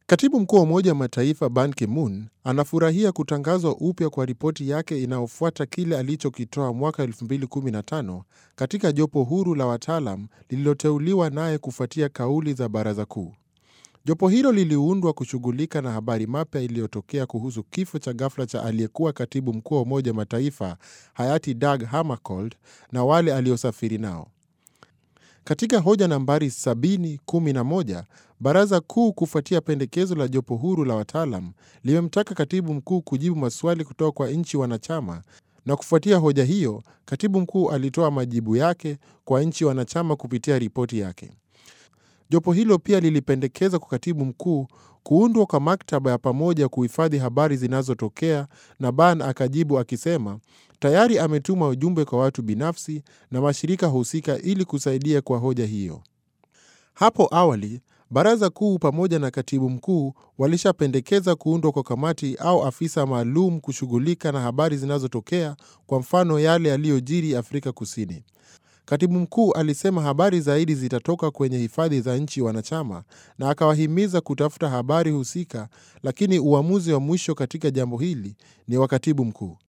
Katibu mkuu wa Umoja wa Mataifa Ban Ki-moon anafurahia kutangazwa upya kwa ripoti yake inayofuata kile alichokitoa mwaka 2015 katika jopo huru la wataalam lililoteuliwa naye kufuatia kauli za Baraza Kuu. Jopo hilo liliundwa kushughulika na habari mapya iliyotokea kuhusu kifo cha ghafla cha aliyekuwa katibu mkuu wa Umoja wa Mataifa hayati Dag Hammarskjöld na wale aliosafiri nao. Katika hoja nambari 7011 Baraza Kuu, kufuatia pendekezo la jopo huru la wataalam, limemtaka katibu mkuu kujibu maswali kutoka kwa nchi wanachama, na kufuatia hoja hiyo, katibu mkuu alitoa majibu yake kwa nchi wanachama kupitia ripoti yake. Jopo hilo pia lilipendekeza kwa katibu mkuu kuundwa kwa maktaba ya pamoja kuhifadhi habari zinazotokea, na Ban akajibu akisema tayari ametuma ujumbe kwa watu binafsi na mashirika husika ili kusaidia kwa hoja hiyo. Hapo awali Baraza Kuu pamoja na katibu mkuu walishapendekeza kuundwa kwa kamati au afisa maalum kushughulika na habari zinazotokea, kwa mfano yale yaliyojiri Afrika Kusini. Katibu mkuu alisema habari zaidi zitatoka kwenye hifadhi za nchi wanachama na akawahimiza kutafuta habari husika, lakini uamuzi wa mwisho katika jambo hili ni wa katibu mkuu.